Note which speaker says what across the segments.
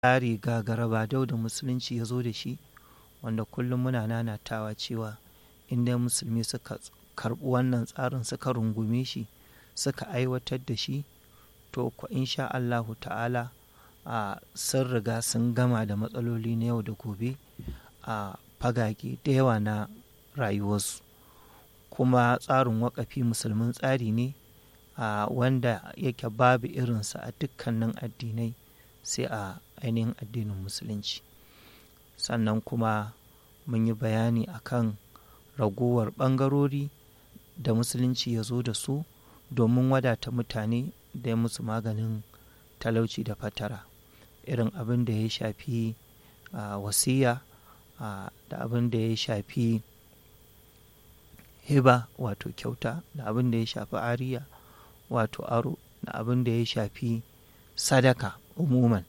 Speaker 1: tsari gagara badau da musulunci ya zo da shi wanda kullum muna nanatawa cewa inda musulmi suka karɓi wannan tsarin suka rungume shi suka aiwatar da shi to ku insha Allahu ta'ala a sun riga sun gama da matsaloli na yau da gobe a fagage da yawa na rayuwarsu kuma tsarin wakafi musulmin tsari ne a wanda yake babu irinsa a dukkanin addinai sai a ainihin addinin musulunci sannan kuma mun yi bayani akan ragowar ɓangarori da musulunci ya zo da su domin wadata mutane da ya musu maganin talauci da fatara irin abin da ya shafi wasiya da abin da ya shafi hiba wato kyauta da abin da ya shafi ariya wato aro da abin da ya shafi sadaka umuman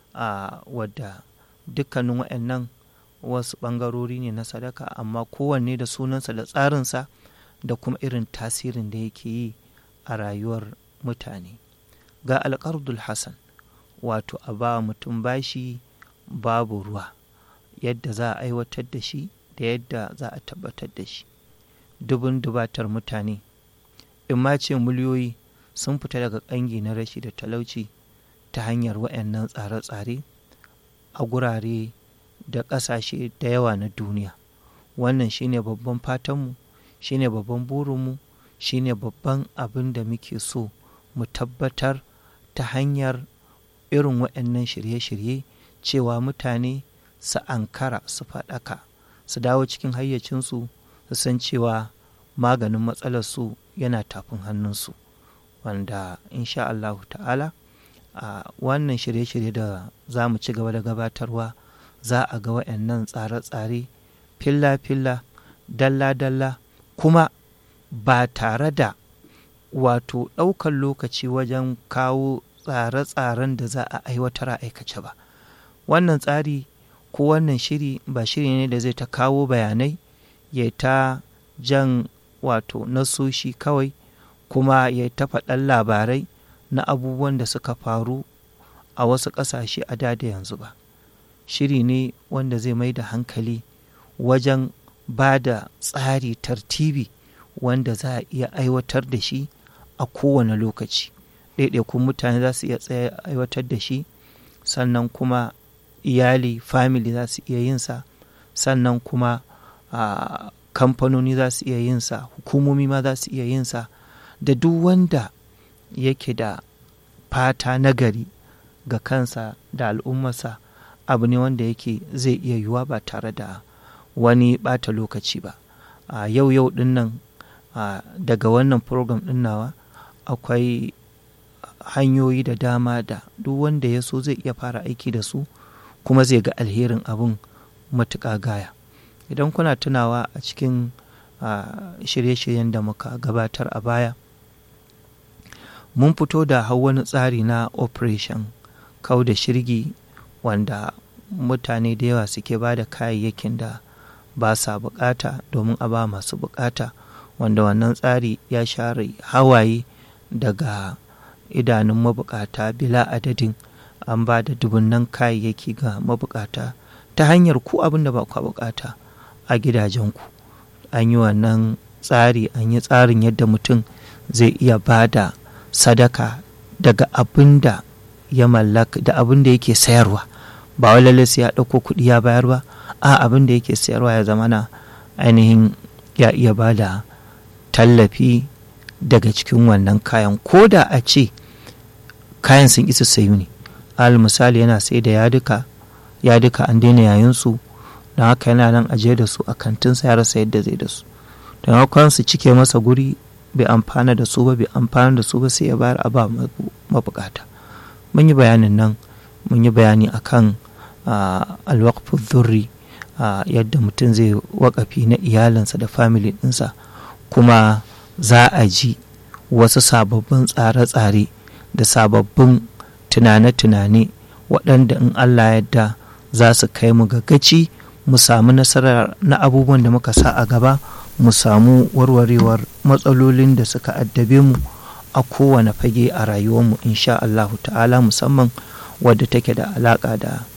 Speaker 1: wadda dukkanin waɗannan wasu ɓangarori ne na sadaka amma kowanne da sunansa da tsarinsa da kuma irin tasirin da yake yi a rayuwar mutane ga alƙardul hassan wato a ba mutum bashi babu ruwa yadda za a aiwatar da shi da yadda za a tabbatar da shi dubun dubatar mutane in ma ce miliyoyi sun fita daga ƙangi na rashi da talauci ta hanyar waɗannan tsare-tsare a gurare da ƙasashe da yawa na duniya wannan shine babban fatanmu shine babban burinmu shine babban abin da muke so mu tabbatar ta hanyar irin waɗannan shirye-shirye cewa mutane su ankara su faɗaka su dawo cikin hayyacinsu su san cewa maganin matsalarsu yana tafin hannunsu wanda insha Allahu ta'ala a wannan shirye-shirye da za mu ci gaba da gabatarwa za a ga waɗannan tsare-tsare filla-filla dalla-dalla kuma ba tare da wato ɗaukar lokaci wajen kawo tsare-tsaren da za a aiwatar a aikace ba wannan tsari ko wannan shiri ba shiri ne da zai ta kawo bayanai ya ta jan wato nasoshi kawai kuma ya ta faɗan labarai na abubuwan da suka faru a wasu ƙasashe a da da yanzu ba shiri ne wanda zai mai da hankali wajen ba da tsari tartibi wanda za a iya aiwatar da shi a kowane lokaci ɗaiɗaikun mutane za su iya tsaye aiwatar da shi sannan kuma iyali family za su iya yinsa sannan kuma a kamfanoni za su iya yinsa hukumomi ma za su iya yinsa da duk wanda yake da fata nagari ga kansa da al'ummarsa abu ne wanda yake zai iya yiwuwa ba tare da wani bata lokaci ba a yau yau din nan daga wannan program din nawa akwai hanyoyi da dama da duk wanda ya so zai iya fara aiki da su kuma zai ga alherin abin matuƙa gaya idan kuna tunawa a cikin shirye-shiryen da muka gabatar a baya mun fito da hau wani tsari na operation kau da shirgi wanda mutane da yawa suke ba da kayayyakin da ba sa bukata domin a ba masu bukata wanda wannan tsari ya share hawaye daga idanun mabukata bila adadin an ba da dubunnan kayayyaki ga mabukata ta hanyar ku abin da ba ku bukata a gidajenku an yi wannan tsari an yi tsarin yadda mutum zai iya ba da sadaka daga abin da ya mallaka da abin da yake sayarwa ba wai lalle sai ya ɗauko kuɗi ya bayar ba a abin da yake sayarwa ya zama na ainihin ya iya ba da tallafi daga cikin wannan kayan ko da a ce kayan sun isa sayu ne al misali yana sai da yaduka yaduka an daina yayinsu don haka yana nan ajiye da su a kantinsa ya rasa yadda zai da su don haka su cike masa guri bai amfana da su ba bai amfana da su ba sai ya bayar a ba mabukata mun yi bayanin nan mun yi bayani akan alwaqfu dhurri yadda mutum zai wakafi na iyalinsa da family ɗinsa kuma za a ji wasu sababbin tsare-tsare da sababbin tunane-tunane waɗanda in Allah yadda za su kai mu gagaci mu samu nasarar na abubuwan da muka sa a gaba mu samu warwarewar matsalolin da suka addabe mu a kowane fage a rayuwarmu insha Allahu ta'ala musamman wadda take da alaƙa da